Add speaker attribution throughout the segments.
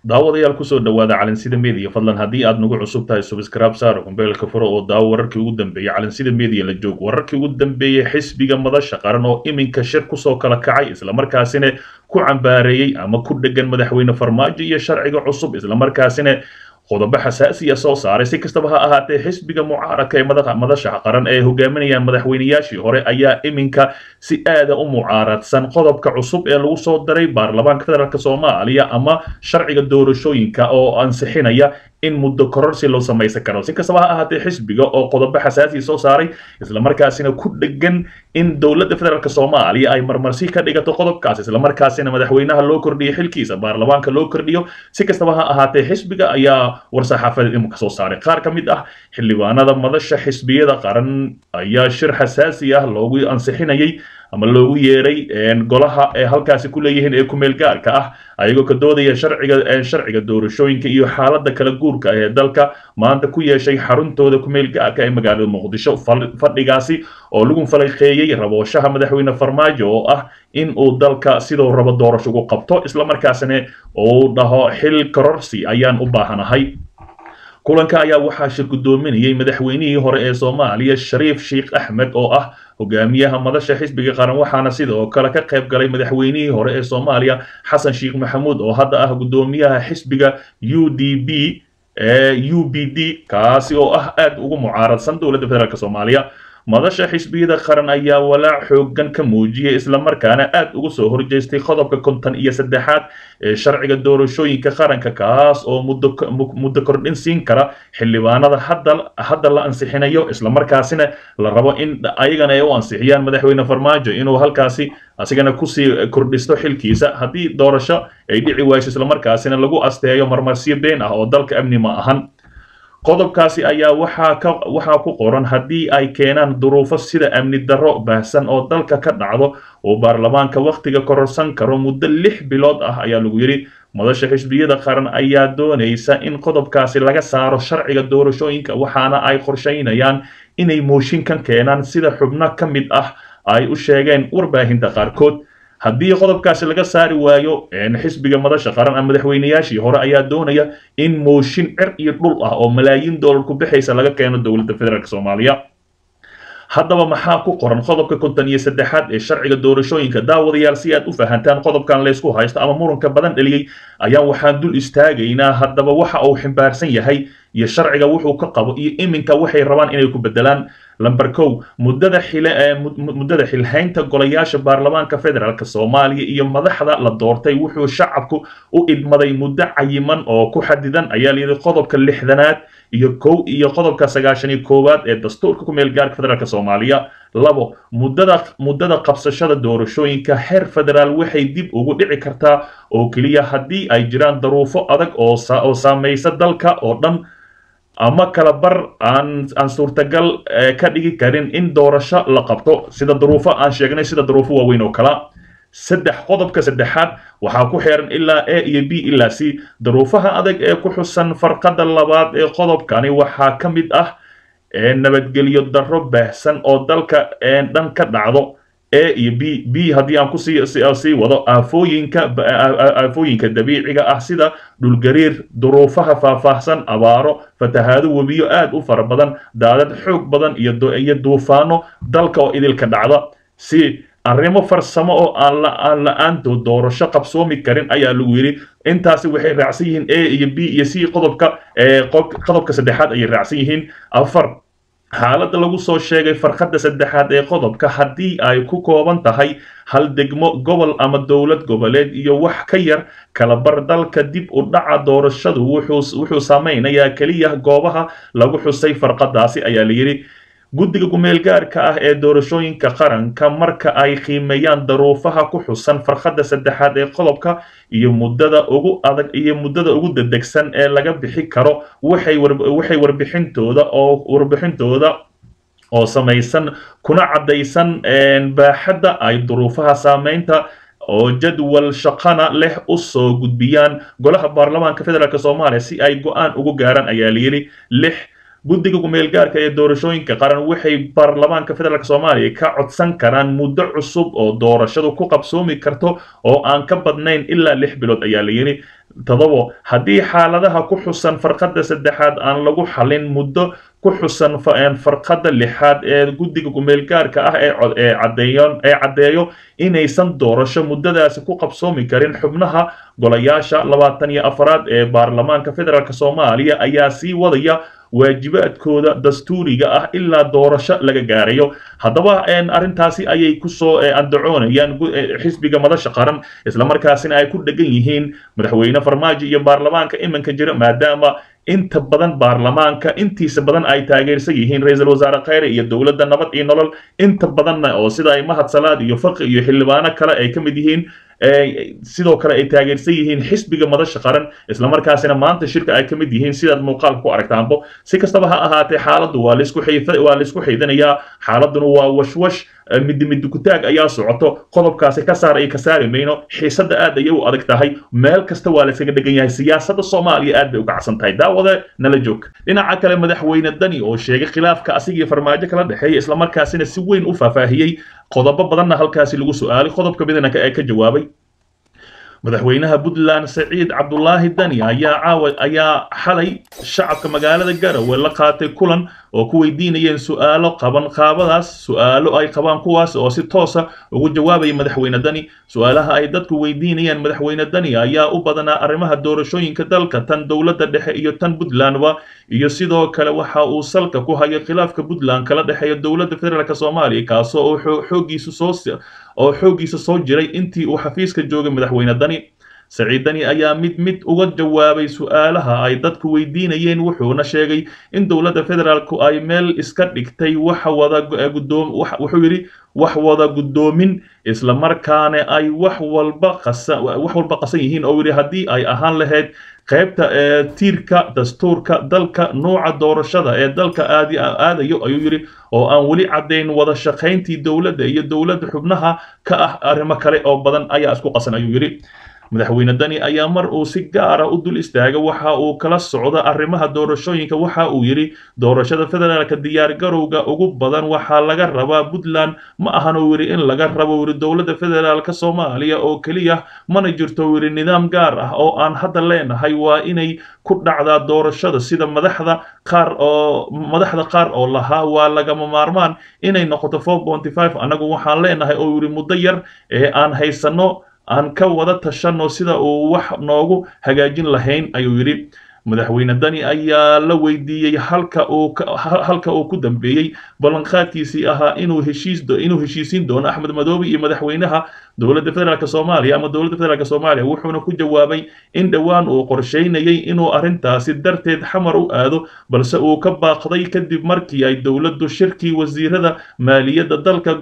Speaker 1: daawadayaal kusoo dhawaada calansida media fadlan haddii aad nagu cusub tahay subscribe saaro kumbeelka furo oo daawo wararkii ugu dambeeyey calansida media la joog wararkii ugu dambeeyey xisbiga madasha qaran oo iminka shir kusoo kala kacay islamarkaasina ku cambaareeyey ama ku dhegan madaxweyne farmaajo iyo sharciga cusub islamarkaasina qodobo xasaasiya soo saaray si kastaba ha ahaatee xisbiga mucaaradka ee madasha qaran ee hogaaminayaan madaxweynayaashii hore ayaa iminka si aada u mucaaradsan qodobka cusub ee lagu soo daray baarlamaanka federaalk soomaaliya ama sharciga doorashooyinka oo ansixinaya in muddo kororsi loo samaysan karo si kastaba ha ahaatee xisbiga oo qodobo xasaasiya soo saaray islamarkaasina ku dhegan in dowladda federaalk soomaaliya ay marmarsi ka dhigato qodobkaas islamarkaasina madaxweynaha loo kordhiyo xilkiisa baarlamaanka loo kordhiyo si kastaba ha ahaatee xisbiga ayaa war-saxaafadeed iminka soo saaray qaar ka mid ah xildhibaanada madasha xisbiyada qaran ayaa shir xasaasi ah loogu ansixinayay ama loogu yeeray golaha ee halkaasi ku leeyihiin ee kumeel gaarka ah ayagoo ka doodaya sharciga sharciga doorashooyinka iyo xaaladda kala guurka ee dalka maanta ku yeeshay xaruntooda kumeel gaarka ee magaalada muqdisho fadhigaasi oo lagu falaqeeyey rabooshaha madaxweyne farmaajo oo ah in uu dalka sidoo rabo doorasho ugu qabto islamarkaasina uu dhaho xil kororsi ayaan u baahanahay kulanka ayaa waxaa shir guddoominayay madaxweynihii hore ee soomaaliya shariif sheikh axmed oo ah hogaamiyaha madasha xisbiga qaran waxaana sidoo kale ka qayb galay madaxweynihii hore ee soomaaliya xasan sheikh maxamuud oo hadda ah guddoomiyaha xisbiga u d b u b d kaasi oo ah aad ugu mucaaradsan dowladda federaalk soomaaliya madasha xisbiyada qaran ayaa walaac xoogan ka muujiyay islamarkaana aad ugu soo horjeestay qodobka konton iyo saddexaad ee sharciga doorashooyinka qaranka kaas oo muddo kordhin siin kara xildhibaanada hadda la ansixinayo islamarkaasina la rabo in ayagana ay u ansixiyaan madaxweyne farmaajo inuu halkaasi asigana kusii kordhisto xilkiisa haddii doorasho ay dhici wayso islamarkaasina lagu asteeyo marmarsiyo been ah oo dalka amni ma ahan qodobkaasi ayaa waxaa ka waxaa ku qoran haddii ay keenaan duruufo sida amni darro baahsan oo dalka ka dhacdo uu baarlamaanka wakhtiga kororsan karo muddo lix bilood ah ayaa lagu yidhi madasha xisbiyada qaran ayaa doonaysa in qodobkaasi laga saaro sharciga doorashooyinka waxaana ay qorshaynayaan inay mooshinkan keenaan sida xubno ka mid ah ay u sheegeen warbaahinta qaarkood haddii qodobkaasi laga saari waayo xisbiga madasha qaran ama madaxweynayaashii hore ayaa doonaya in mooshin cir iyo dhul ah oo malaayiin doolar ku bixaysa laga keeno dowladda federaalk soomaaliya haddaba maxaa ku qoran qodobka konton iyo saddexaad ee sharciga doorashooyinka daawadayaal si aad u fahantaan qodobkan laysku haysto ama muranka badan dheliyey ayaan waxaan dul istaagaynaa haddaba waxa uu ximbaarsan yahay iyo sharciga wuxuu ka qabo iyo iminka waxay rabaan inay ku bedelaan lamber kow muddada xile muddada xilhaynta golayaasha baarlamaanka federaalk soomaaliya iyo madaxda la doortay wuxuu shacabku u idmaday muddo cayiman oo ku xadidan ayaa layidhi qodobka lixdanaad iyo kow iyo qodobka sagaashan iyo koowaad ee dastuurka ku meel gaarka federaalk soomaaliya labo muddada muddada qabsashada doorashooyinka heer federaal waxay dib ugu dhici kartaa oo keliya haddii ay jiraan daruufo adag oo oo saamaysa dalka oo dhan ama kala bar aan aan suurtagal ka dhigi karin in doorasho la qabto sida duruufo aan sheegnay sida duruufo waaweyn oo kala saddex qodobka saddexaad waxaa ku xeeran ilaa a iyo b ilaa c daruufaha adag ee ku xusan farqada labaad ee qodobkani waxaa ka mid ah nabadgelyo darro baahsan oo dalka dhan ka dhacdo a iyo b b haddii aan kusii sii wado aafooyinka aafooyinka dabiiciga ah sida dhulgariir duruufaha faahfaahsan abaaro fatahaado webiyo aad u fara badan daadad xoog badan iyo duufaano dalka oo idilka dhacda si arrimo farsamo oo aan aan la-aantood doorasho qabsoomi karin ayaa lagu yidhi intaasi waxay raacsan yihiin a iyo b iyo c qodobka qodobka saddexaad ayay raacsan yihiin afar xaaladda lagu soo sheegay farqadda saddexaad ee qodobka haddii ay ku kooban tahay hal degmo gobol ama dowlad goboleed iyo wax ka yar kalabar dalka dib u dhaca doorashadu wuxuu saameynayaa keliya goobaha lagu xusay farqadaasi ayaa layidhi guddiga kumeel gaarka ah ee doorashooyinka qaranka marka ay qiimeeyaan daruufaha ku xusan farqadda saddexaad ee qodobka iyo muddada ugu adag iyo muddada ugu dedegsan ee laga bixi karo waxay waxay warbixintooda oo warbixintooda oo samaysan kuna caddaysan baaxadda ay duruufaha saameynta oo jadwal shaqana leh u soo gudbiyaan golaha baarlamaanka federaalk soomaaliya si ay go-aan ugu gaaraan ayaa layidhi lix guddiga ku-meelgaarka ee doorashooyinka qaran waxay baarlamaanka federaalk soomaaliya ka codsan karaan muddo cusub oo doorashadu ku qabsoomi karto oo aan ka badnayn ilaa lix bilood ayaa la yidhi todobo haddii xaaladaha ku xusan farqadda saddexaad aan lagu xalin muddo ku xusan farqadda lixaad ee guddiga kumeelgaarka ah ee caddeeyo inaysan doorasho muddadaasi ku qabsoomi karin xubnaha golayaasha labaatan iyo afaraad ee baarlamaanka federaalk soomaaliya ayaa sii wadaya waajibaadkooda dastuuriga ah ilaa doorasho laga gaarayo haddaba arrintaasi ayay kusoo andacoonayaan xisbiga madasha qaran islamarkaasina ay ku dhegan yihiin madaxweyne farmaajo iyo baarlamaanka iminka jira maadaama inta badan baarlamaanka intiisa badan ay taageersan yihiin ra-iisul wasaare kheyre iyo dowladda nabad iyo nolol inta badanna oo sida ay mahad salaad iyo faqi iyo xildhibaano kale ay ka mid yihiin sidoo kale ay taageersan yihiin xisbiga madasha qaran islamarkaasina maanta shirka ay ka mid yihiin sidaad muuqaalka ku aragtaanbo si kastaba ha ahaatee xaaladdu waa waa laisku xiidanayaa xaaladuna waa washwash midi midi kutaag ayaa socoto qodobkaasi ka saar iyo ka saari mayno xiisadda aad ayay u adag tahay meel kasta waa laysaga dhegan yahay siyaasadda soomaaliya aad bay u kacsan tahay daawade nala joog dhinaca kale madaxweyne dani oo sheegay khilaafka asigii farmaajo kala dhexeeya islamarkaasina si weyn u faahfaahiyey qodobo badanna halkaasi lagu su-aalay qodobka midna ee ka jawaabay madaxweynaha puntland saciid cabdulaahi dani ayaa caawa ayaa xalay shacabka magaalada garowe la qaatay kulan oo ku weydiinayeen su-aalo qaban qaabadaas su-aalo ay qabaan kuwaas oo si toosa ugu jawaabaya madaxweyne dani su-aalaha ay dadku weydiinayeen madaxweyne dani ayaa u badanaa arrimaha doorashooyinka dalka tan dowladda dhexe iyo tan puntlandba iyo sidoo kale waxa uu salka ku hayo khilaafka puntland kala dhexeeya dowladda federaalk soomaaliya kaasoo uu xoogiisu soo oo xooggiisa soo jiray intii uu xafiiska joogay madaxweyne dani saciid dani ayaa mid mid uga jawaabay su-aalaha ay dadku weydiinayeen wuxuuna sheegay in dowladda federaalku ay meel iska dhigtay wax wada gudoom wuxuu yidhi wax wada guddoomin islamarkaana ay wax walba qasan wax walba qasan yihiin oo yidhi haddii ay ahaan lahayd qaybta ee tiirka dastuurka dalka nooca doorashada ee dalka aadi aadayo ayuu yidhi oo aan weli caddayn wada shaqayntii dowladda iyo dowladda xubnaha ka ah arrimo kale oo badan ayaa isku qasan ayuu yidhi madaxweyne dani ayaa mar uu si gaara u dul istaaga waxa uu kala socda arrimaha doorashooyinka waxa uu yidhi doorashada federaalka diyaargarowga ugu badan waxaa laga rabaa puntland ma ahan uu yidhi in laga rabo yidhi dowladda federaalka soomaaliya oo keliya mana jirto yidhi nidaam gaar ah oo aan hadda leenahay waa inay ku dhacdaa doorashada sida madaxda qaar oo madaxda qaar oo lahaa waa lagama maarmaan inay noqoto four ponty five annagu waxaan leenahay oo yidhi muddo yar ee aan haysano aan ka wada tashanno sida uu wax noogu hagaajin lahayn ayuu yidhi madaxweyne dani ayaa la weydiiyey halka uu halka uu ku dambeeyey ballanqaadkiisii ahaa inuu heshiis inuu heshiisiin doono axmed madoobe iyo madaxweynaha dowladda federaalk soomaaliya ama dowladda federaalk soomaaliya wuxuuna ku jawaabay in dhowaan uu qorsheynayay inuu arrintaasi darteed xamar u aado balse uu ka baaqday kadib markii ay dowladdu shirkii wasiirada maaliyadda dalka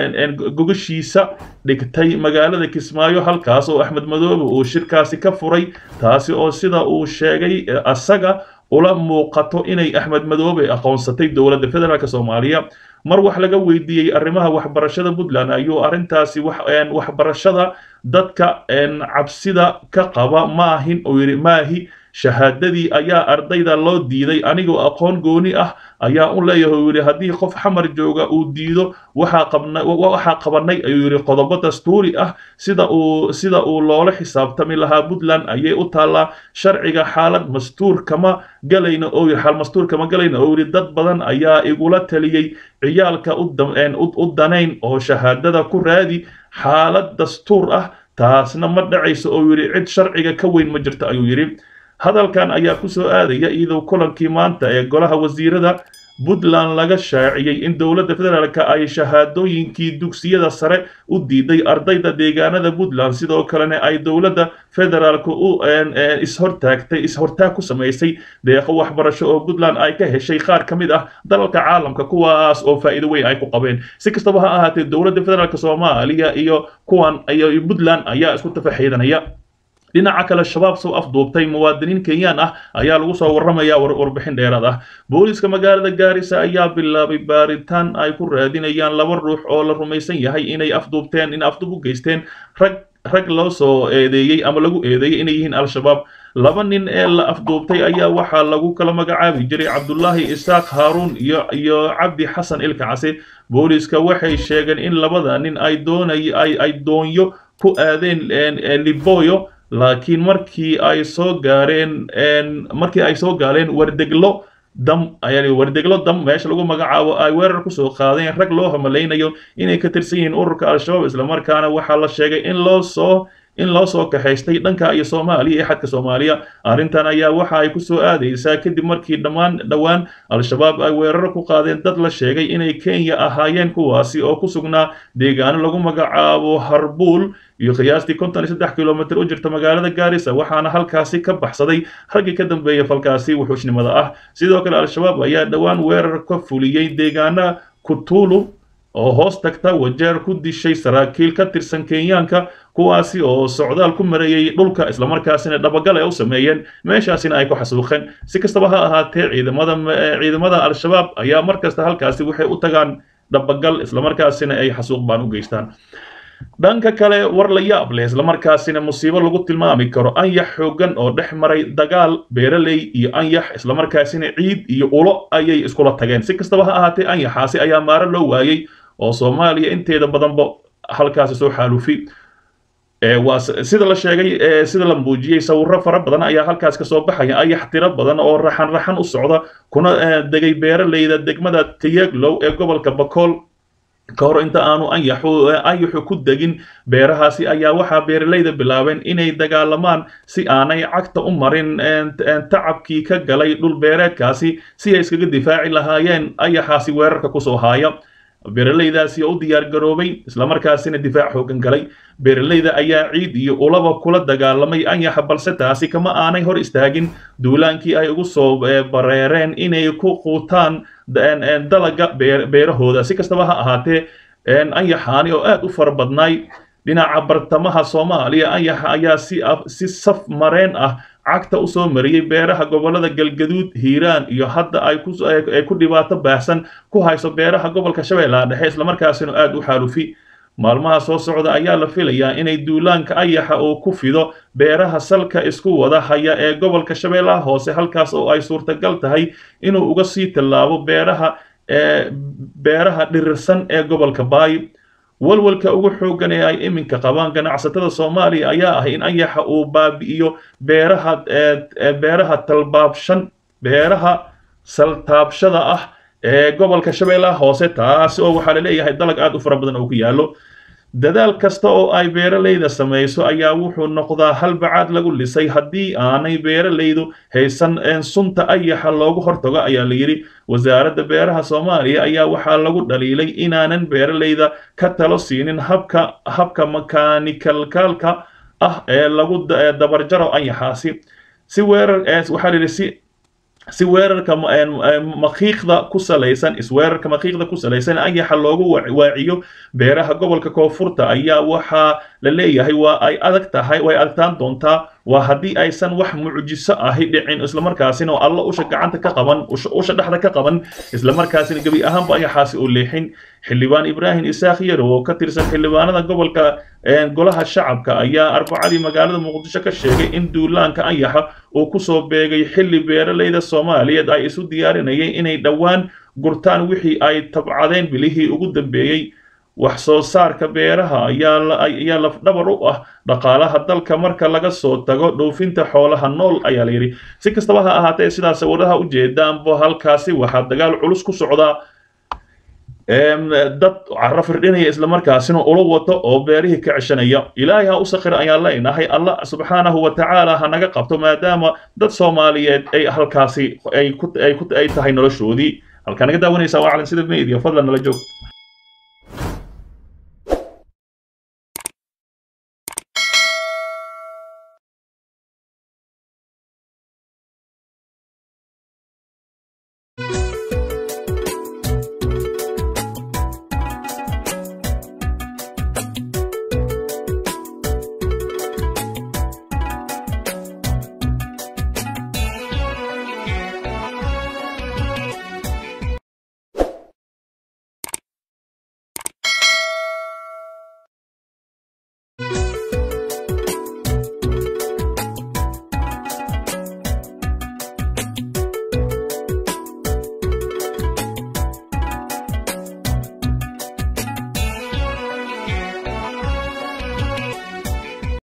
Speaker 1: gogashiisa dhigtay magaalada kismaayo halkaas oo axmed madoobe uu shirkaasi ka furay taasi oo sida uu sheegay asaga ula muuqato inay axmed madoobe aqoonsatay dowladda federaalk soomaaliya mar wax laga weydiiyey arrimaha waxbarashada puntland ayuu arrintaasi waxbarashada dadka cabsida ka qaba maahin uu yidhi maahi shahaadadii ayaa ardayda loo diiday anigoo aqoon gooni ah ayaa u leeyahay uu yidhi haddii qof xamar jooga uu diido waxaa qabna waxaa qabanay ayuu yidhi qodobo dastuuri ah sida uu sida uu loola xisaabtami lahaa puntland ayay u taallaa sharciga xaalad mastuur kama galayna oo yidhi xaal mastuur kama galayna oo yidhi dad badan ayaa igula taliyey ciyaalka u danayn oo shahaadada ku raadi xaalad dastuur ah taasna ma dhacayso oo yidhi cid sharciga ka weyn ma jirto ayuu yidhi hadalkan ayaa ku soo aadaya iyadoo kulankii maanta ee golaha wasiirada puntland laga shaaciyey in dowladda federaalk ay shahaadooyinkii dugsiyada sare u diiday ardayda deegaanada puntland sidoo kalena ay dowladda federaalk u ishortaagtay ishortaag ku samaysay deeqo waxbarasho oo puntland ay ka heshay qaar ka mid ah dalalka caalamka kuwaas oo faa'iido weyn ay ku qabeen si kastaba ha ahaatee dowladda federaalk soomaaliya iyo kuwan iyo puntland ayaa isku tafaxiidanaya dhinaca kale shabaab soo afduubtay muwaadiniin kenyaan ah ayaa lagu soo warramaya warbixin dheeraad ah booliiska magaalada gaarisa ayaa bilaabay baaritaan ay ku raadinayaan laba ruux oo la rumaysan yahay inay afduubteen in afduub u geysteen rag rag loo soo eedeeyey ama lagu eedeeyey inay yihiin al-shabaab laba nin ee la afduubtay ayaa waxaa lagu kala magacaabi jiray cabdullaahi isaaq haaruun iyo iyo cabdi xasan ilka case booliiska waxay sheegeen in labada nin ay doonay ay ay doonyo ku aadeen liboyo laakiin markii ay soo gaareen markii ay soo gaareen wardeglo dam ayaa wardeglo dam meesha lagu magacaabo ay weerar kusoo qaadeen rag loo hamalaynayo inay ka tirsan yihiin ururka al-shabaab islamarkaana waxaa la sheegay in loo soo in loo soo kaxaystay dhanka iyo soomaaliya iyo xadka soomaaliya arrintan ayaa waxa ay kusoo aadaysaa kadib markii dhammaan dhowaan al-shabaab ay weeraro ku qaadeen dad la sheegay inay kenya ahaayeen kuwaasi oo ku sugnaa deegaano lagu magacaabo harbuul iyo qiyaastii konton iyo saddex kilomitr u jirta magaalada gaarisa waxaana halkaasi ka baxsaday raggii ka dambeeya falkaasi wuxuushnimada ah sidoo kale al-shabaab ayaa dhowaan weerar ka fuliyey deegaana kutulu oo hoos tagta wajeer ku dishay saraakiil ka tirsan kenyaanka kuwaasi oo socdaal ku mareeyey dhulka islamarkaasina dhabagal ay u sameeyeen meeshaasina ay ku xasuuqeen si kastaba ha ahaatee ciidamada ciidamada al-shabaab ayaa mar kasta halkaasi waxay u tagaan dhabagal islamarkaasina ay xasuuq baan u geystaan dhanka kale war la yaab leh islamarkaasina musiibo lagu tilmaami karo anyax xoogan oo dhex maray dagaal beeraley iyo anyax islamarkaasina ciid iyo ulo ayay iskula tageen si kastaba ha ahaatee anyaxaasi ayaa maaro loo waayey oo soomaaliya inteeda badanba halkaasi soo xaalufi waa sida la sheegay sida la muujiyey sawiro fara badan ayaa halkaas kasoo baxaya ayax tiro badan oo raxan raxan u socda kuna degay beeraleyda degmada tiyaglow ee gobolka bakool ka hor inta aanu anyaxu anyaxu ku degin beerahaasi ayaa waxaa beeraleyda bilaabeen inay dagaalamaan si aanay cagta u marin tacabkii ka galay dhul beereedkaasi si ay iskaga difaaci lahaayeen ayaxaasi weerarka kusoo haaya beeraleydaasi oo u diyaar garoobay islamarkaasina difaac xoogan galay beeraleyda ayaa ciid iyo ulaba kula dagaalamay anyaxa balse taasi kama aanay hor istaagin duulaankii ay ugu soo bareereen inay ku quutaan dalaga beerahooda si kastaba ha ahaatee anyaxaani oo aad u fara badnaay dhinaca bartamaha soomaaliya anyaxa ayaa si si saf mareen ah cagta usoo mariyey beeraha gobolada galgaduud hiiraan iyo hadda ay ku dhibaato baahsan ku hayso beeraha gobolka shabeellaha dhexe islamarkaasina aad u xaalufi maalmaha soo socda ayaa la filayaa inay duulaanka ayaxa uu ku fido beeraha salka isku wada haya ee gobolka shabeellaha hoose halkaas oo ay suurtagal tahay inuu uga sii tallaabo beeraha beeraha dhirirsan ee gobolka baay walwalka ugu xooggan ee ay iminka qabaan ganacsatada soomaaliya ayaa ah in anyaxa uu baabi'iyo beeraha beeraha talbaabshan beeraha saltaabshada ah ee gobolka shabeellaha hoose taasi oo waxaa laleeyahay dalag aad u fara badan oo ku yaallo dadaal kasta oo ay beeraleyda samayso ayaa wuxuu noqdaa halbacaad lagu lisay haddii aanay beeraleydu haysan sunta ayaxa loogu hortago ayaa la yidhi wasaaradda beeraha soomaaliya ayaa waxaa lagu dhaliilay inaanan beeraleyda ka talo siinin habka habka makaanikalkaalka ah ee lagu dabarjaro anyaxaasi si weerar waxaa la yidhi si si weerarka makiiqda ku salaysan isweerarka makiiqda ku salaysan anyaxa loogu waaciyo beeraha gobolka koonfurta ayaa waxaa la leeyahay waa ay adag tahay way adagtaan doontaa waa haddii aysan wax mucjiso ahi dhicin islamarkaasina oo alla usha gacanta ka qaban usha dhexda ka qaban islamarkaasina gebi ahaanba anyaxaasi uu leexin xildhibaan ibraahim isaaq yarow oo ka tirsan xildhibaanada gobolka golaha shacabka ayaa arbacadii magaalada muqdisho ka sheegay in duulaanka anyaxa uu kusoo beegay xilli beeraleyda soomaaliyeed ay isu diyaarinayeen inay dhowaan gurtaan wixii ay tabcadeen bilihii ugu dambeeyey wax soo saarka beeraha ayaa lafdhabar u ah dhaqaalaha dalka marka laga soo tago dhoofinta xoolaha nool ayaa layidhi si kastaba ha ahaatee sidaa sawiraha u jeedaanba halkaasi waxaa dagaal culus ku socdaa dad caro firdhinaya islamarkaasina ula wato oo beerihii ka ceshanaya ilaahay ha u sakhir ayaan leenahay allah subxaanahu wa tacaala ha naga qabto maadaama dad soomaaliyeed ay halkaasi ay tahay noloshoodii halkaa naga daawanaysaa waa calan sida media fadlan nala joog